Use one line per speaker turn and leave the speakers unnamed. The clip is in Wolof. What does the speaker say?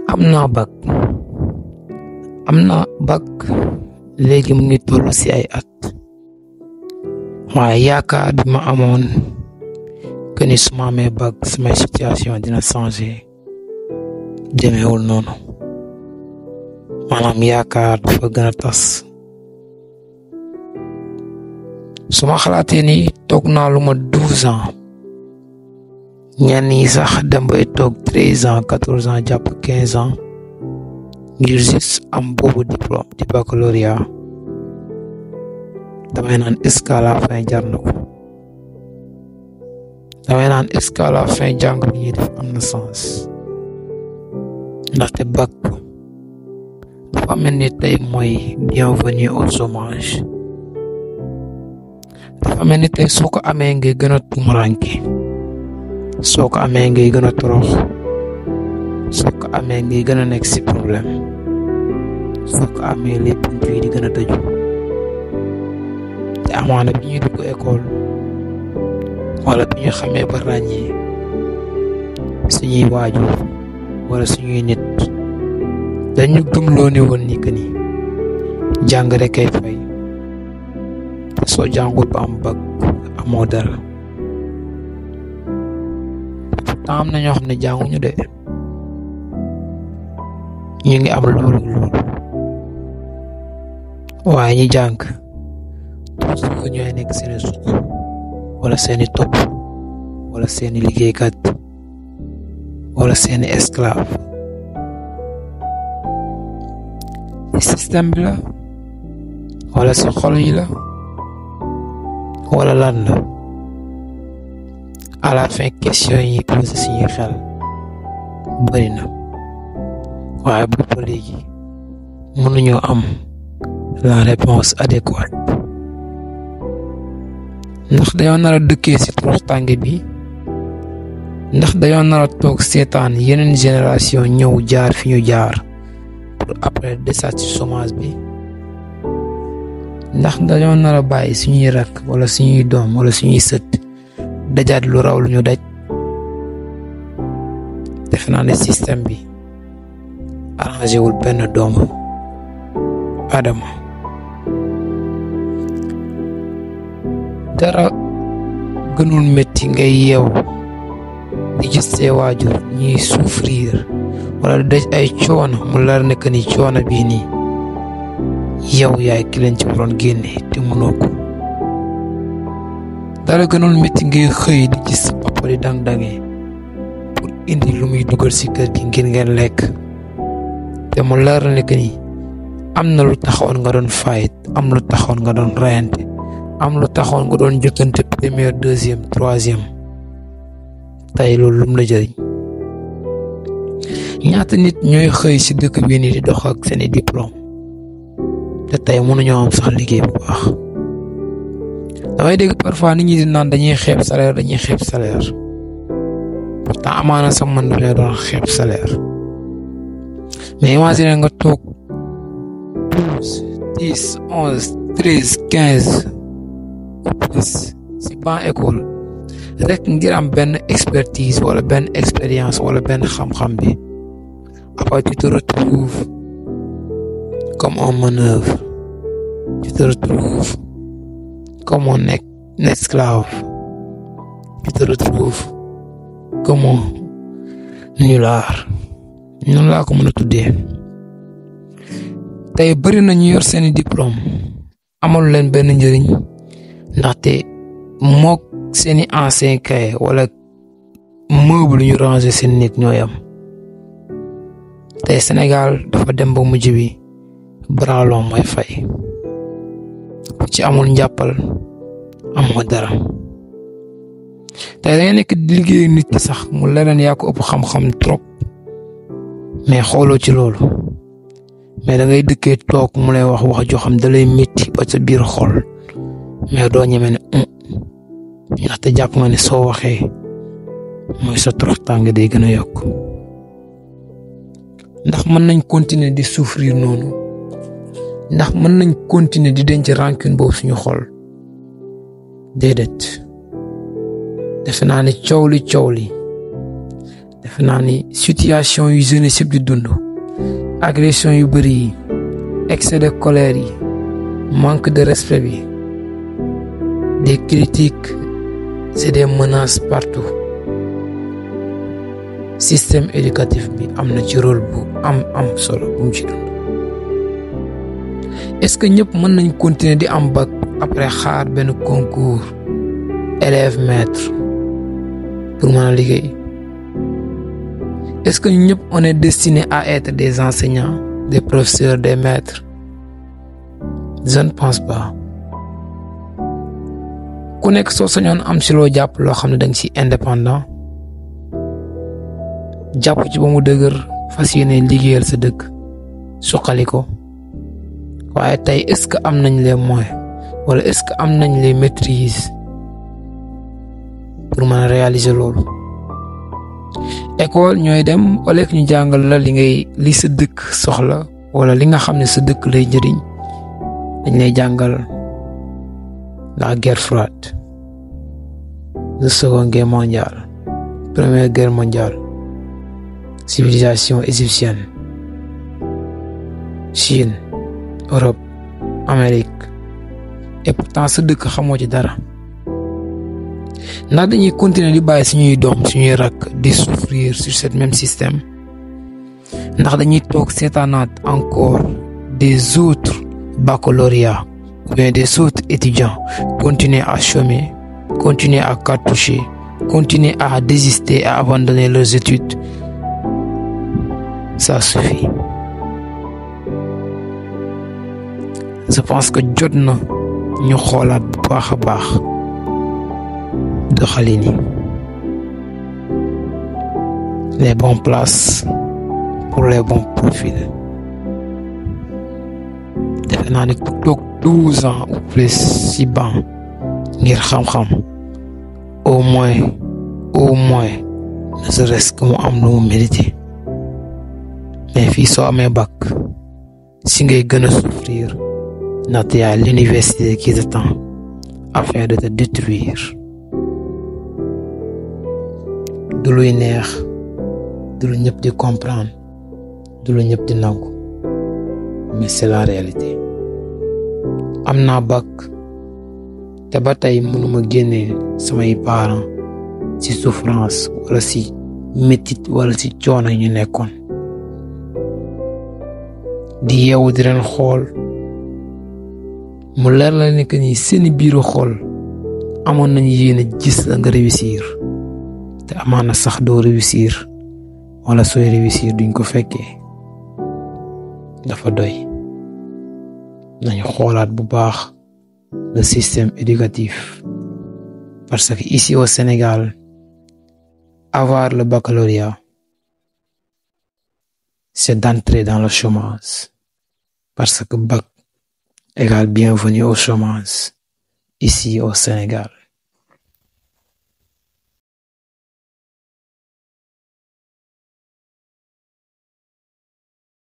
am naa bac am naa bac léegi mu ngi toll ci ay at waaye yaakaar bi ma amoon que ni su ma amee bac samay situation dina changer demeewul noonu maanaam yaakaar dafa gën a tas su ma xalaatee ni toog naa lu ma douze ans ñenn yi sax dem bay toog treize ans quatorze ans jàpp quinze ans ngir juste am boobu diplôme di baccalauréat damay naan est-ce que à la fin jar na ko damay naan est-ce que à la fin jàng bi ñuy def am na sens ndaxte bac dafa mel ni tey mooy bienvenue au chômage dafa mel ni tey soo ko amee ngay gën a tumuranke soo ko amee ngay gën a torox soo ko amee ngay gën a nekk ci problème soo ko amee les bunt yi di gën a tëju te amaana bi ñuy dugg école wala bi ñu xamee ba ràññee suñuy waajur wala suñuy nit dañu gëmloo ne woon ni que ni jàng rek kay fay te soo jàngul ba am bac amoo dara pourtant am na ñoo xam ne jànguñu de ñu ngi am loolu loolu waaye ñi jàng toujours ñooy nekk seeni suq wala seeni topp wala seeni liggéeykat wala seeni esclave ci système bi la wala ci xol yi la wala lan la à la fin question yi posé suñuy xel bëri na waaye bu ba léegi mënuñoo am la réponse adéquate ndax dañoo nar a dëkkee ci toroxtànge bi ndax dañoo nar a toog seetaan yeneen génération ñëw jaar fi ñu jaar pour après desaat ci chômage bi ndax dañoo nar a bàyyi suñuy rakk wala suñuy doom wala suñuy sët dajaat lu raw lu ñu daj defe naa ne système bi arrangé wul benn doomu Adama dara gënul métti ngay yeew di gis see waajur ñuy souffrir wala daj ay coono mu lar ne que ni coono bii nii yow yaay ki leen ci waroon génne te mënoo ko dara gënul métti ngay xëy di gis papa di dang-dangee pour indi lu muy dugal ci kër gi ngir ngeen lekk te mu leer ne que ni am na lu taxoon nga doon fight am lu taxoon nga doon reyante am lu taxoon nga doon jëkkante première deuxième troisième tey loolu lum la jëriñ ñaata nit ñooy xëy ci dëkk bii nii di dox ak seeni diplôme te tey mënuñoo am sax liggéey bu baax damay dégg parfois nit ñi di naan dañuy xeeb salaire dañuy xeeb salaire pourtant amaana sax man dafay doon xeeb salaire mais imagine nga toog douze dix onze treize quinze plus si ban école rek ngir am benn expertise wala benn expérience wala benn xam-xam bi après tu te retrouves comme un manœuvre tu te retrouves comme un esclave tu te retrouves comme un nulard noonu laa ko mën a tuddee tey bëri na ñu yor seeni diplôme amalu leen benn njëriñ ndaxte mook seeni ancien cahier wala meuble ñu ranger seen nit ñooy am tey Sénégal dafa dem ba mujj bi bralon mooy fay ku ci amul njàppal amoo dara tey da nga nekk di liggéey nit ki sax mu leneen yaa ko ëpp xam-xam trop mais xooloo ci loolu mais da ngay dëkkee toog mu lay wax wax joo xam da lay métti ba sa biir xol mais doo ñeme ne ndaxte jàpp nga ne soo waxee mooy sa toroxtaange day gën a yokk ndax mën nañ continuer di souffrir noonu ndax mën nañ continuer di denc rancune boobu suñu xol déedéet defe naa ne coow li coow li defe naa ni situation yu jeunesse yëpp di dund agression yu bëri yi excès de colère yi manque de respect bi des critiques c'est des menaces partout système éducatif bi am na ci rôle bu am am solo bu mu ci dund est-ce que ñëpp mën nañ continuer di am bac après xaar benn concours élève maître pour mën a liggéey est-ce que ñëpp on est destiné à être des enseignants des professeurs des maîtres je ne pense pas ku nekk soo sañoon am si loo jàpp loo xam ne da nga ci indépendant jàpp ci ba mu dëgër fas yéene liggéeyal sa dëkk suqali ko waaye tey est-ce que am nañ les moyens wala est-ce que am nañ les maîtrises pour mën a réaliser loolu école ñooy dem wala ñu jàngal la li ngay li sa dëkk soxla wala li nga xam ne sa dëkk lay njëriñ dañ lay jàngal la guerre froide la seconde guerre mondiale première guerre mondiale civilisation égyptienne Chine Europe Amérique et pourtant sa dëkk xamoo ci dara ndax dañuy continuer di bàyyi suñuy doom suñuy rakk di souffrir sur ce même système ndax dañuy toog seetaanaat encore des autres baccalauréats ou bien des autres étudiants continuer à chômer continuer à cartoucher continuer à désister à abandonner leurs études ça suffit je pense que jot na ñu xoolaat bu baax a baax doxalin yi les bonnes places pour les bons profils defe naa ni ku toog douze ans ou plus ci banc ngir xam-xam au moins au moins ne serait-ce que mu am lu mu mérité mais fii soo amee bac si ngay gën a souffrir ndaxte yaa l'université qui t'attend afin de te détruire du luy neex du lu ñëpp di comprendre du lu ñëpp di nangu mais c'est la réalité am naa bac te ba tey mënuma génne samay parents ci souffrance wala ci métit wala ci coono ñu nekkoon di yeewu di leen xool mu leer la ne que ni seeni biiru xool amoon nañu yéene gis la nga réussir te amaana sax doo réussir wala sooy réussir duñ ko fekkee dafa doy nañu xoolaat bu baax le système éducatif parce que ici au Sénégal avoir le baccalauréat c'est d'entrer dans le chômage parce que bac égale bienvenue au chômage ici au Sénégal